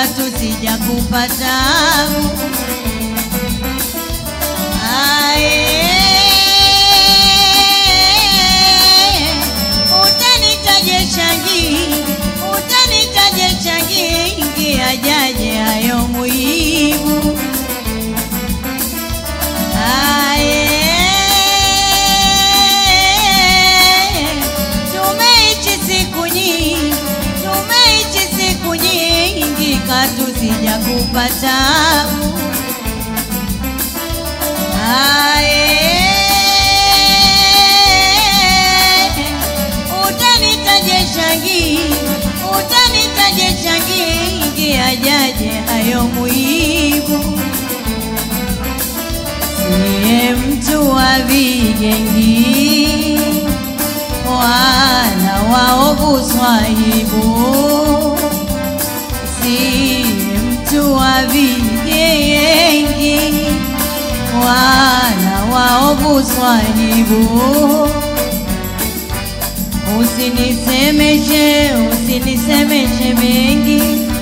katu sija kupata Ae, utanitaje changi, utanitaje changi, ingia jaje hayo muhimu. Ae, tumeishi siku nyingi, tumeishi siku nyingi, katu sija kupata Ae, utanitaje changi, utanitaje changi, ingia jaje hayo muhimu. Siye mtu wa vigengi wala waovu swahibu, siye mtu wa vigengi wala waovu swahibu. Usinisemeshe, usinisemeshe mengi,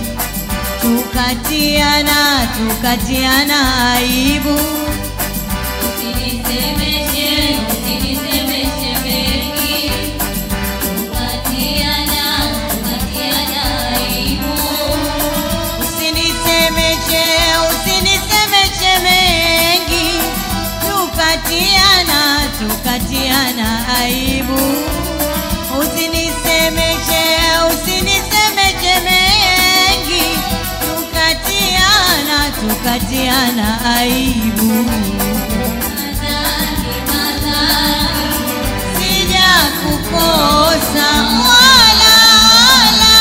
tukatiana, tukatiana aibu. Usinisemeshe, usinisemeshe mengi, tukatiana, tukatiana aibu. Usinisemeshe, usinisemeshe mengi, tukatiana, tukatiana aibu. Usinisemeshe, usinisemeshe mengi, tukatiana, tukatiana aibu. Madhambi, madhambi, Sija kukosa wala wala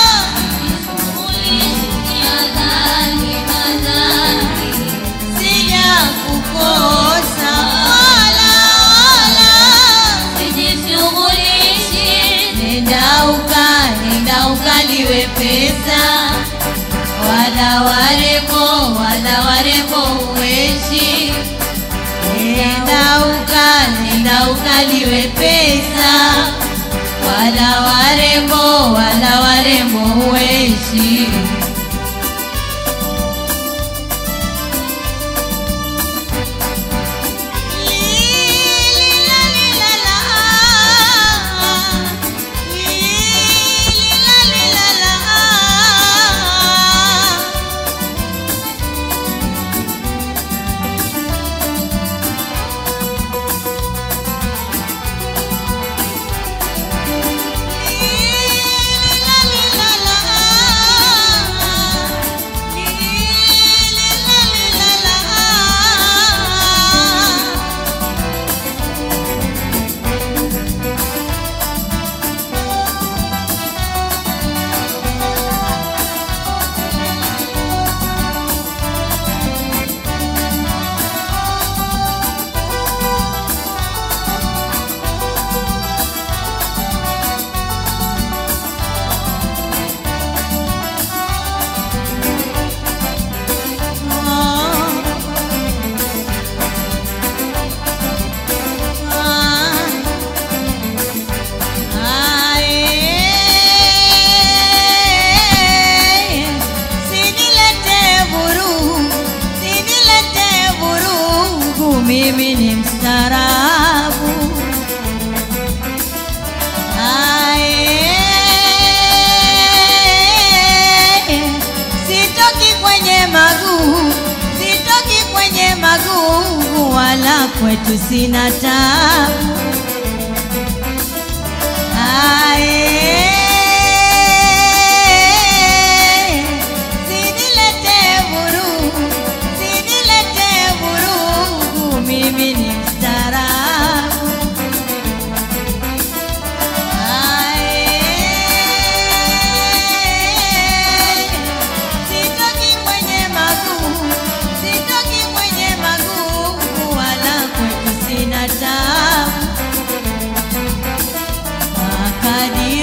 ulisikia dhambi, madhambi, sija kukosa wala wala sijishughulishi, nenda uka nenda ukaliwe pesa wala warembo wala warembo uweshi nenda uka nenda ukaliwe pesa wala warembo wala warembo uweshi Sinilete vurugu, sinilete vurugu, mimi ni mstaarabu. Ae, sitoki kwenye maguu, sitoki kwenye maguu, wala kwetu sina tabu. Ae, sinilete vurugu, sinilete vurugu, mimi ni mstaarabu. Ae, sitoki kwenye maguu, sitoki kwenye maguu, wala kwetu sina tabu. Akadi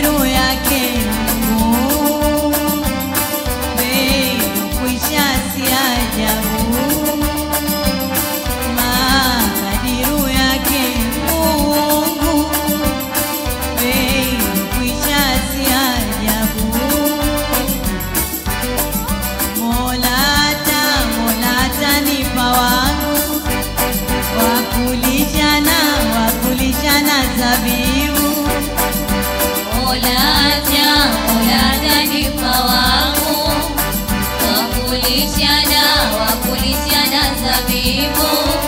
zabibu Olaja, olaja nipa wangu Wakulishana, wakulishana zabibu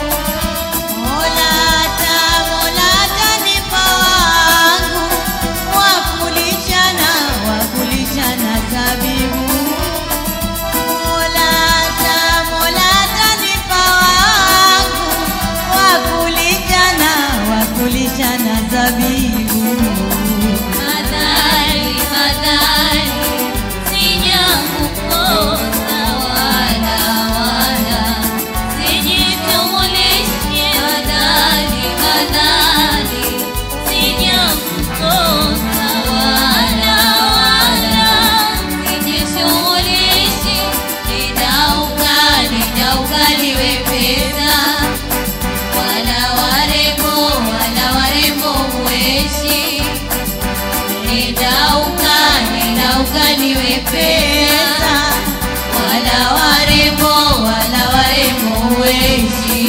Molata, molata nipa wangu wakulishana, wakulishana zabibu. Molata, molata nipa wangu wakulishana, wakulishana zabibu. Madhari, madhari Sijakukosa wala wala Sijitumulishi madhari, madhari Sijakukosa wala wala Sijishughulishi Nidauka, nidauka liwe pesa wala warembo wala warembo mweshi nidauka nidauka niwe pesa wala warembo wala warembo mweshi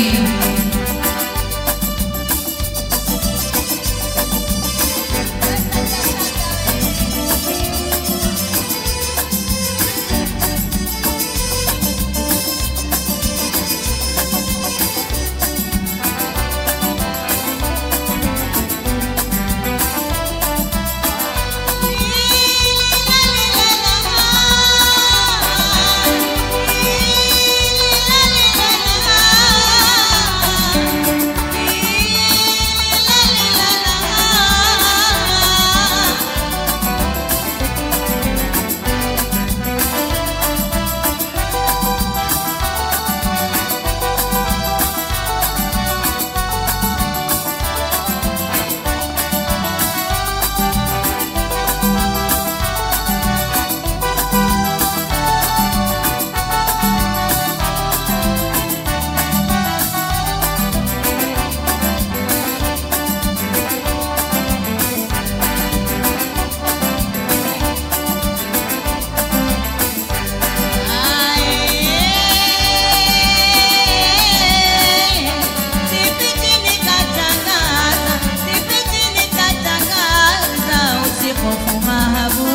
Sipiti nikatangaza, sipiti nikatangaza usihofu mahabu.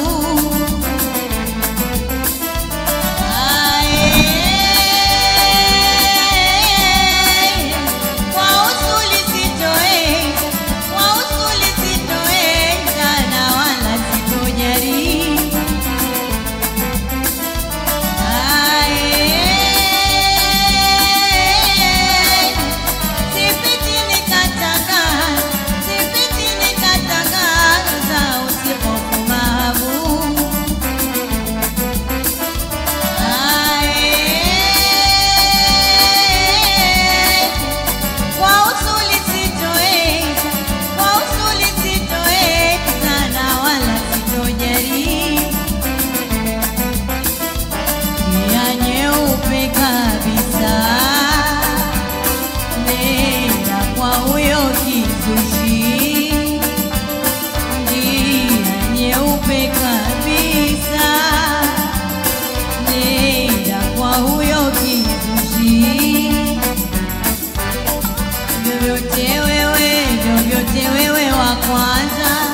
Ae, kwa usuli sitoe, kwa usuli sitoe, na wala sitojaribu. Ae, sipiti nikatangaza, sipiti nikatangaza usihofu mahabu. Ae, kwa usuli sitoeza, kwa usuli sitoeza na wala sitojaribu. Njia nyeupe kabisa, nenda kwa huyo kizushi. Njia nyeupe kabisa, nenda kwa huyo kizushi. Vyovyote wewe, vyovyote wewe wa kwanza